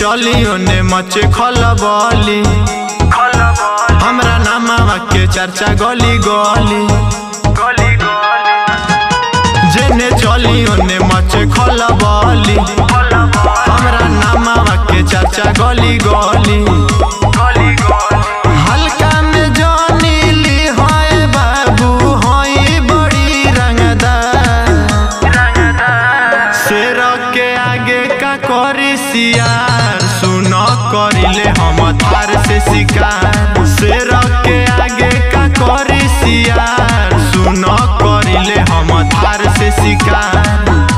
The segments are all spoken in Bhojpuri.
चली ओने मचे खलबली हमरा नामावा के चर्चा गली गली जेने चली ओने मचे खलबली हमरा नामावा के चर्चा गली गली हल्का में जानीली होए बाबू होई बड़ी रंगदार शेर के आगे का करी सियार सुन करिले हम थार से शिकार शेर के आगे का करी सियार सुन करिले हम थार से शिकार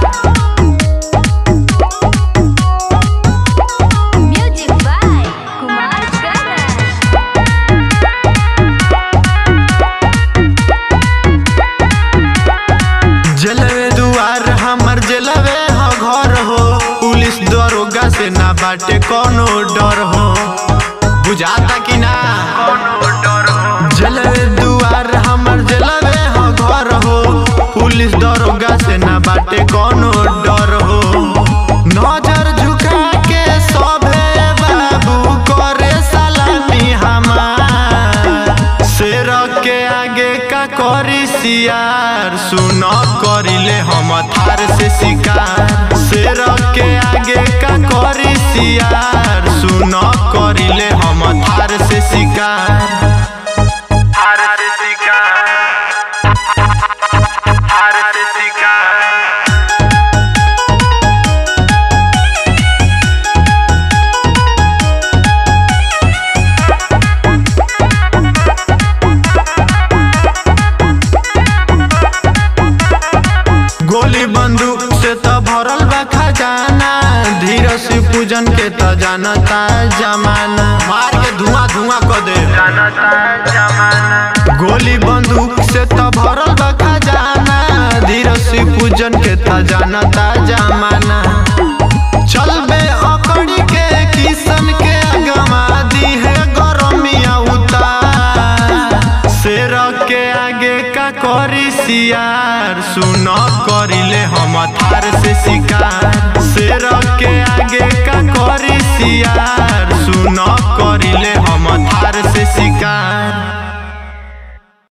Music by Kumar Garan. जलवे दुआर हमर जलवे ह घर हो पुलिस दरोगा से ना बाटे कोनो डर हो बुझाता कि ना जलवे दुआर हमर जलवे ह घर हो पुलिस दरोगा से ना बाटे कोनो डर हो नजर झुका के सभे बाबू करे सलामी हमार शेर के आगे का करी सियार सुन करिले हम थार से शिकार शेर के आगे का करी सियार सुन करिले हम थार से शिकार थार से शिकार थार से शिकार गोली बंदूक से त भरल बा खजाना धीरज से पूजन के त जानता जमाना मार के धुआं धुआं क दे गोली बंदूक से त भरल बा खजाना धीरज से पूजन के त जानता जमाना चलबे अकड़ी के किसन के गमा दी है गरमिया उतार शेर के आगे का करी सियार सुन करिले हम थार से शिकार शेर के आगे का करी सियार सुन करिले हम थार से शिकार